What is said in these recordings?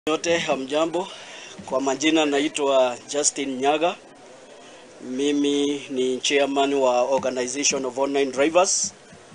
Yote hamjambo, kwa majina naitwa Justin Nyaga. Mimi ni chairman wa Organization of Online Drivers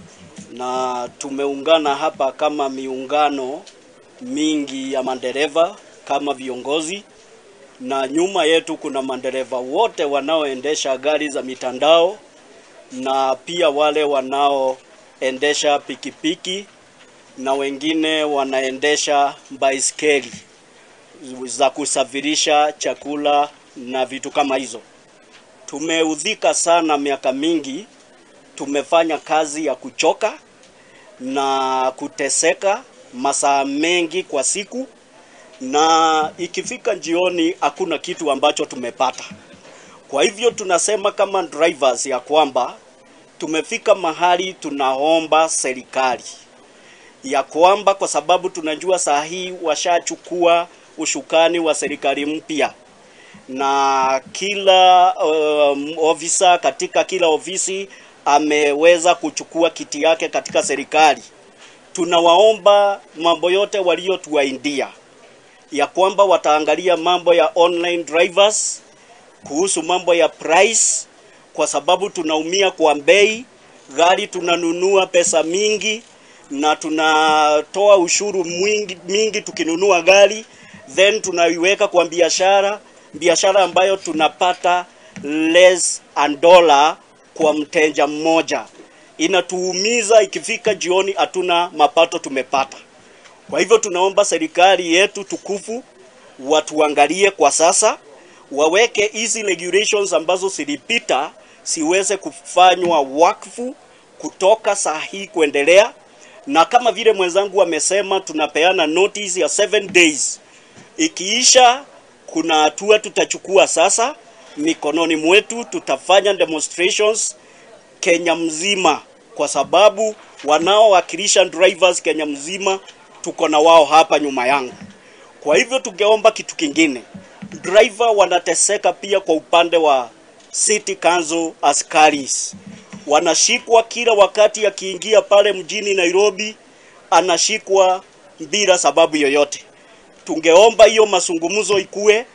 na tumeungana hapa kama miungano mingi ya madereva kama viongozi, na nyuma yetu kuna madereva wote wanaoendesha gari za mitandao na pia wale wanaoendesha pikipiki na wengine wanaendesha baiskeli za kusafirisha chakula na vitu kama hizo. Tumeudhika sana miaka mingi, tumefanya kazi ya kuchoka na kuteseka masaa mengi kwa siku, na ikifika jioni hakuna kitu ambacho tumepata. Kwa hivyo tunasema kama drivers ya kwamba tumefika mahali tunaomba serikali ya kwamba kwa sababu tunajua saa hii washachukua ushukani wa serikali mpya na kila um, ofisa katika kila ofisi ameweza kuchukua kiti yake katika serikali. Tunawaomba mambo yote waliotuaindia ya kwamba wataangalia mambo ya online drivers, kuhusu mambo ya price, kwa sababu tunaumia kwa bei. Gari tunanunua pesa mingi na tunatoa ushuru mwingi mingi tukinunua gari, then tunaiweka kwa biashara, biashara ambayo tunapata less and dollar kwa mteja mmoja. Inatuumiza, ikifika jioni hatuna mapato tumepata. Kwa hivyo tunaomba serikali yetu tukufu watuangalie kwa sasa, waweke hizi regulations ambazo zilipita siweze kufanywa wakfu kutoka saa hii kuendelea na kama vile mwenzangu amesema, tunapeana notice ya 7 days. Ikiisha, kuna hatua tutachukua sasa mikononi mwetu, tutafanya demonstrations Kenya mzima, kwa sababu wanaowakilisha drivers Kenya mzima tuko na wao hapa nyuma yangu. Kwa hivyo tungeomba kitu kingine, driver wanateseka pia kwa upande wa city council askaris wanashikwa kila wakati akiingia pale mjini Nairobi, anashikwa bila sababu yoyote. Tungeomba hiyo mazungumzo ikue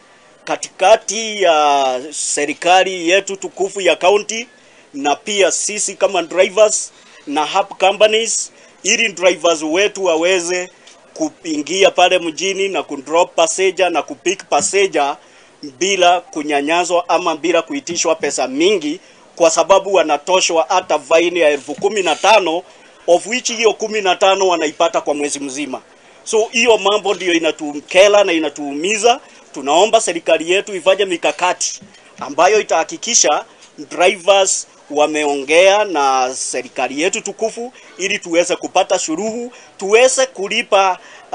katikati ya serikali yetu tukufu ya county na pia sisi kama drivers na hub companies, ili drivers wetu waweze kuingia pale mjini na kudrop passenger na kupick passenger bila kunyanyazwa ama bila kuitishwa pesa mingi kwa sababu wanatoshwa hata faini ya elfu kumi na tano of which hiyo kumi na tano wanaipata kwa mwezi mzima. So hiyo mambo ndiyo inatukela na inatuumiza. Tunaomba serikali yetu ifanye mikakati ambayo itahakikisha drivers wameongea na serikali yetu tukufu, ili tuweze kupata shuruhu, tuweze kulipa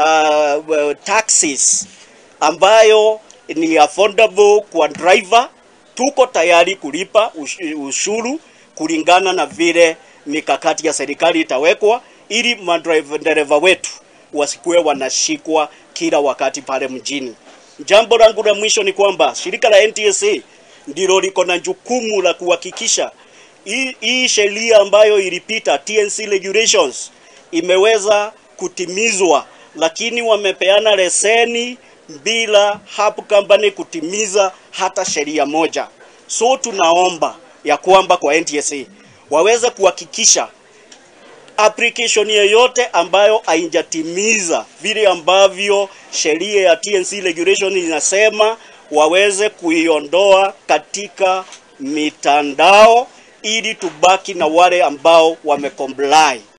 uh, taxes ambayo ni affordable kwa driver tuko tayari kulipa ushuru kulingana na vile mikakati ya serikali itawekwa, ili madereva wetu wasikuwe wanashikwa kila wakati pale mjini. Jambo langu la mwisho ni kwamba shirika la NTSA ndilo liko na jukumu la kuhakikisha hii sheria ambayo ilipita TNC regulations imeweza kutimizwa, lakini wamepeana leseni bila hub company kutimiza hata sheria moja. So tunaomba ya kwamba kwa NTSA waweze kuhakikisha application yoyote ambayo haijatimiza vile ambavyo sheria ya TNC regulation inasema, waweze kuiondoa katika mitandao ili tubaki na wale ambao wamecomply.